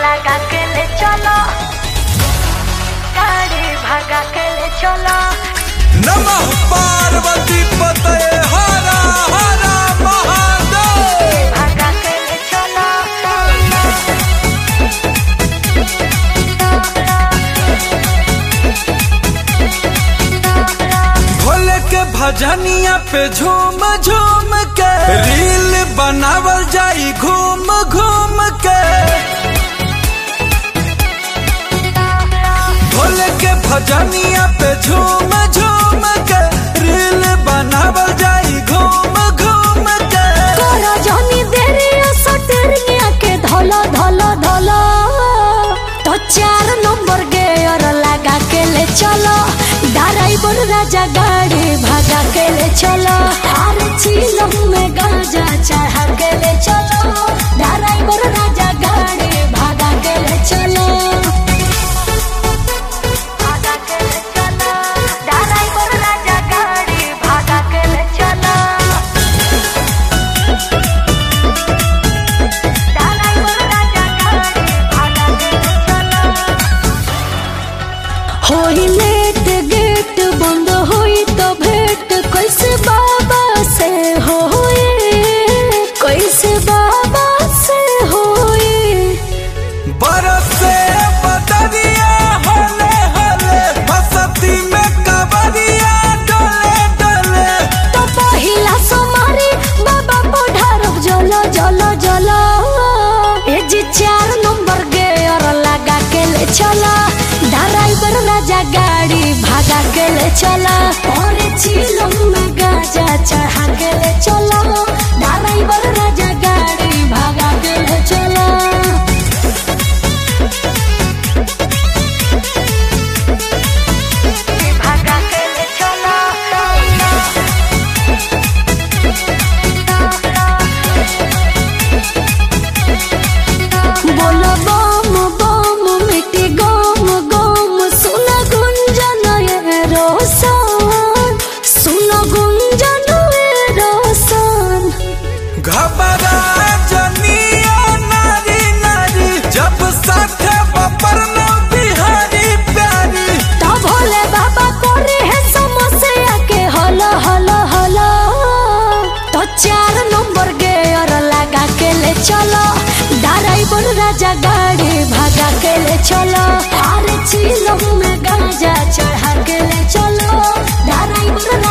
लगा के ले चलो गाड़ी भगा के ले चलो नमः पार्वती पते हरा हरा महादेव भगा के ले चलो भोले के भजनिया पे झूम झूम के रील बनावल जाई घूम घूम के भोले के भजनिया पे झूम झूम के रील बनावल जाई घूम घूम के करो जनी देरी सटरिया के धलो धलो धलो तो चार नंबर गेयर लगा के ले चलो ड्राइवर राजा गाड़ी भगा के ले चलो अरे चीलम में गांजा चढ़ा के ले चलो ड्राइवर राजा गाड़ी भगा के ले चलो भगा के ले चलो ड्राइवर राजा गाड़ी भगा के ले चलो होई लेट गेट बंद होई तो भेंट कैसे बाबा से होई कैसे बाबा से होई बरसे बदरिया हले हले बसती में कबरिया डोले डोले तो पहिला सोमारी बाबा पढ़ारब जलो जलो जलो ए जी चार नंबर गेयर लगा के ले चला ड्राइवर राजा गाड़ी भागा के ले चला और चिलम में गाजा चढ़ा के ले चला ड्राइवर राजा गाड़ी भागा के ले चला भागा के ले चला बोलो बम बम मिट्टी गम गम सुन गुंजन ये रोशन सुन गुंजन ये रोशन घबरा जनिया नारी नारी जब साथ बपर न बिहारी प्यारी तो भोले बाबा करे है समस्या के हलो हलो हलो तो चार नंबर गेयर लगा के ले चलो ड्राइवर राजा गाड़ी भागा के ले चलो अरे चिलम में गांजा चढ़ा के ले चलो ड्राइवर